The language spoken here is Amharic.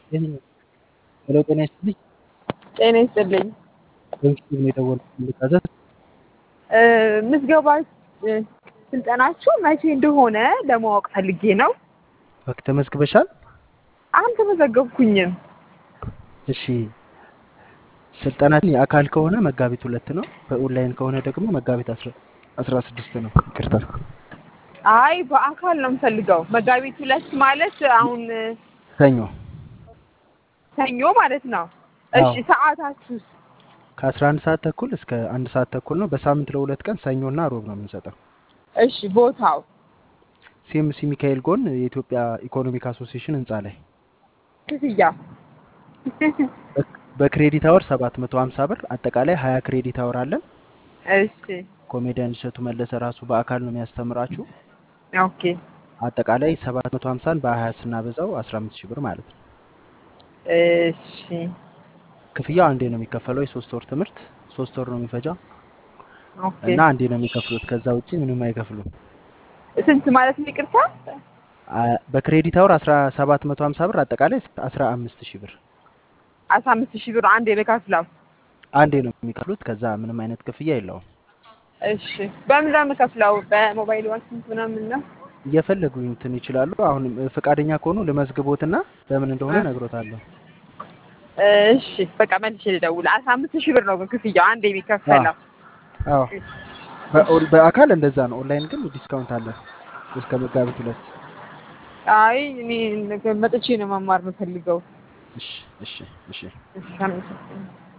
ሄሎ ጤና ይስጥልኝ። ጤና ይስጥልኝ። በምስሉ ነው የደወልኩት ልታዘዝ። እ፣ ምዝገባ እ፣ ስልጠናችሁ መቼ እንደሆነ ለማወቅ ፈልጌ ነው። ኦኬ፣ ተመዝግበሻል? አልተመዘገብኩኝም። እሺ። ስልጠናችን የአካል ከሆነ መጋቢት ሁለት ነው። በኦንላይን ከሆነ ደግሞ መጋቢት አስራ አስራ ስድስት ነው። ይቅርታ። አይ በአካል ነው የምፈልገው። መጋቢት ሁለት ማለት አሁን እ፣ ሰኞ ሰኞ ማለት ነው። እሺ አዎ። ሰዓታችሁስ? ከአስራ አንድ ሰዓት ተኩል እስከ አንድ ሰዓት ተኩል ነው። በሳምንት ለሁለት ቀን ሰኞና ሮብ ነው የምንሰጠው። እሺ ቦታው ሲኤምሲ ሚካኤል ጎን የኢትዮጵያ ኢኮኖሚክ አሶሲዬሽን ህንፃ ላይ ክፍያ በ- በክሬዲት አወር ሰባት መቶ ሀምሳ ብር አጠቃላይ ሀያ ክሬዲት አወር አለን። እሺ ኮሜዲያን እሸቱ መለሰ ራሱ በአካል ነው የሚያስተምራችሁ። ኦኬ አጠቃላይ ሰባት መቶ ሀምሳን በሀያ ስናበዛው አስራ አምስት ሺህ ብር ማለት ነው። እሺ ክፍያው አንዴ ነው የሚከፈለው። የሶስት ወር ትምህርት ሶስት ወር ነው የሚፈጃው ኦኬ እና አንዴ ነው የሚከፍሉት። ከዛ ውጭ ምንም አይከፍሉም። ስንት ማለት ነው? ይቅርታ አ- በክሬዲት አወር አስራ ሰባት መቶ ሀምሳ ብር አጠቃላይ አስራ አምስት ሺህ ብር አስራ አምስት ሺህ ብር አንዴ ልከፍለው። አንዴ ነው የሚከፍሉት። ከዛ ምንም አይነት ክፍያ የለውም። እሺ በምን ነው የምከፍለው? በሞባይል ባንኪንግ ምናምን ነው? እየፈለጉ እንትን ይችላሉ። አሁን ፈቃደኛ ከሆኑ ልመዝግቦትና በምን እንደሆነ እ። እነግሮታለሁ። እሺ በቃ መልሼ ልደውል። አስራ አምስት ሺህ ብር ነው ግን ክፍያው አንዴ የሚከፈለው። አዎ በኦን- በአካል እንደዛ ነው። ኦንላይን ግን ዲስካውንት አለ እስከ መጋቢት ሁለት። አይ እኔ ነገ መጥቼ ነው መማር የምፈልገው። እሺ እሺ እሺ እሺ አመሰግናለሁ።